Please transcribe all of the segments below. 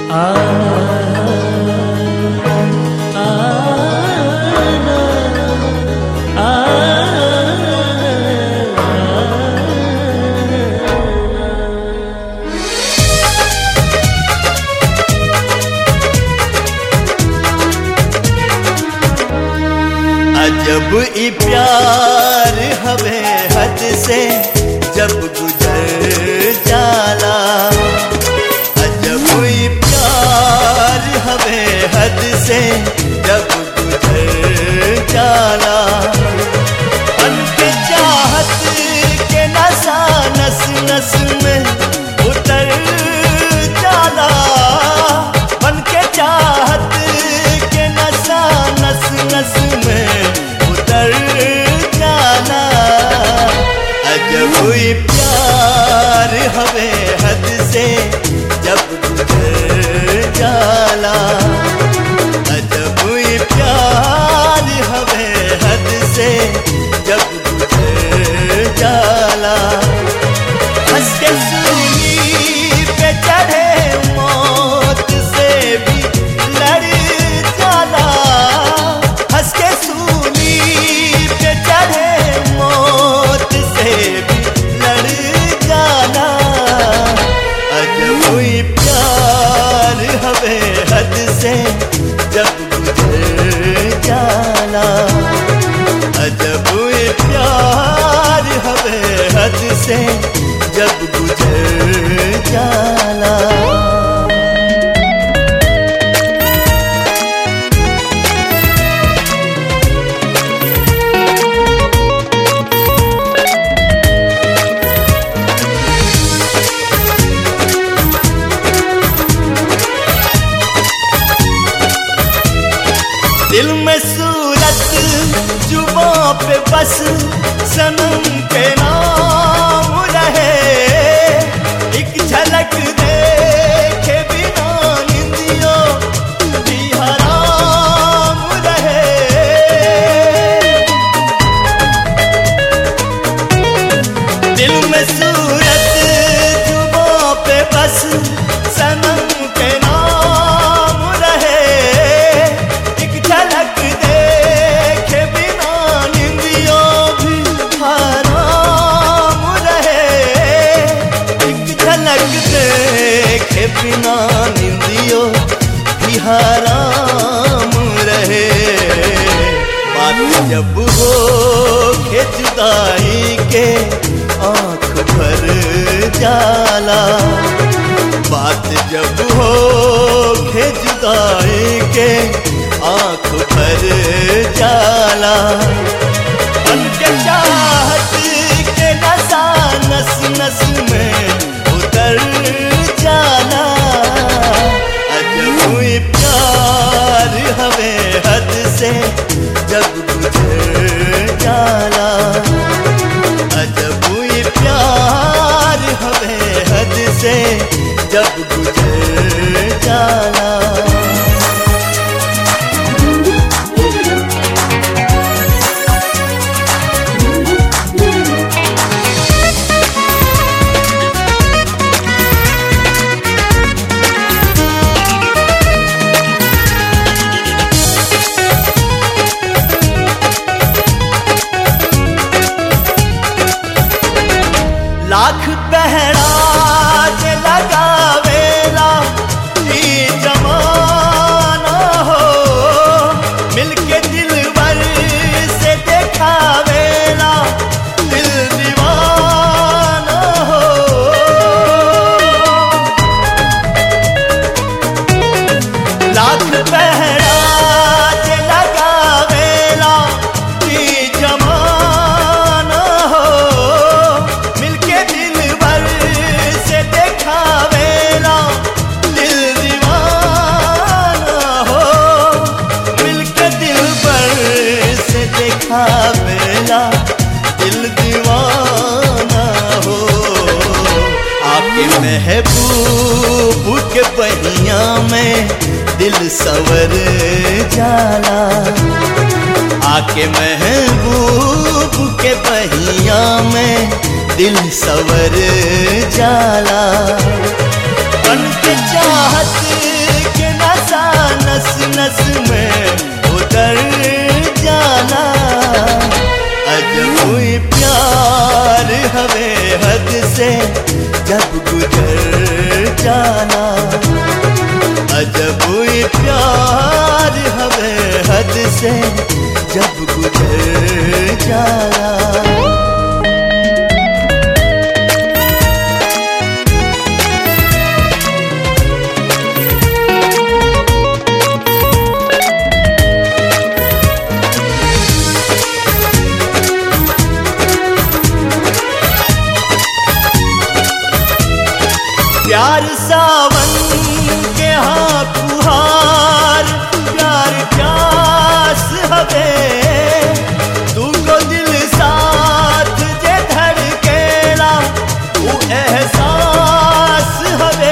जब ई प्यार हवे हद से जब गुजर जाला जब ई प्यार हवे हद से जब गुजर जाला मन के चाहत के नशा नस नस में उतर जाला मन के चाहत के नशा नस नस में उतर जाना अजब हुई प्यार हवे हद से जब गुजर जाला अजब हुई प्यार हवे हद से जब गुजर जाला हंस के सूली पे चढ़े मौत से भी लड़ जाला हंस के सूली पे चढ़े मौत से भी लड़ जाला अजब हुई प्यार हवे हद से जब गुजर जाला अजब हुई प्यार हवे हद से जब गुजर जाला दिल में सूरत जुबों पे बस सनम के नाम रहे एक झलक देखे बिना निंदियों भी हराम रहे दिल में सूरत जुबों पे बस सनम के नाम रहे एक झलक देखे बिना निंदियों भी हराम रहे एक झलक देखे बिना निंदियों भी हराम रहे बात जब हो के जुदाई के आंख भर जाला बात जब हो के जुदाई के आंख भर जाला मन के चाहत के नशा नस नस में उतर जाला अजब हुई प्यार हवे हद से जब गुजर जाला अजब हुई प्यार हवे हद से जब गुजर जाला लाख पहराज लगावेला ई जमाना हो मिलके दिलवर से देखावेला दिल दीवाना हो लाख पहराज लगावेला ई जमाना हो मिलके दिलवर से देखावेला दिल दीवाना हो मिलके दिलवर से देखावेला दिल दीवाना हो आपके महबूब के पहिया में दिल सवर जाला आके महबूब के पहिया में दिल सवर जाला बन के चाहत हद से जब गुजर जाना अजब ये प्यार हवे हद से जब गुजर जाना प्यार सावन के हाँ फुहार प्यार प्यास हवे तू को दिल साथ जे धड़केला वो एहसास हवे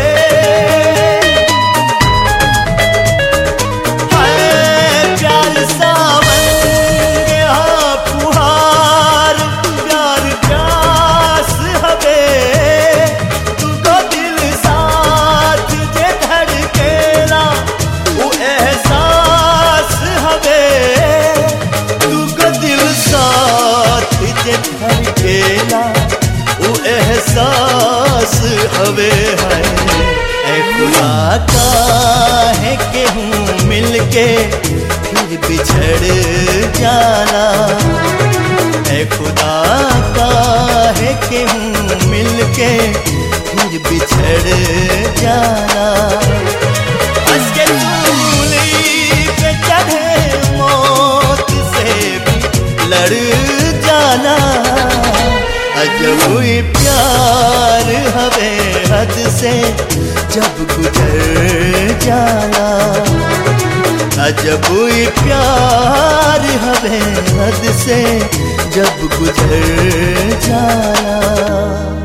हाय प्यार सावन के हाँ फुहार प्यार प्यास हवे तुको दिल साथ जे धड़केला वो एहसास हवे तुको दिल साथ जे धड़केला वो एहसास हवे है ए खुदा का है के हूँ मिलके फिर बिछड़ जाना ए खुदा का है के हूँ मिलके फिर बिछड़ जाना हंस के चूली पे चढ़े मौत से भी लड़ जाना अजब ये प्यार हवे हद से जब गुजर जाना अजब ये प्यार हवे हद से जब गुजर जाना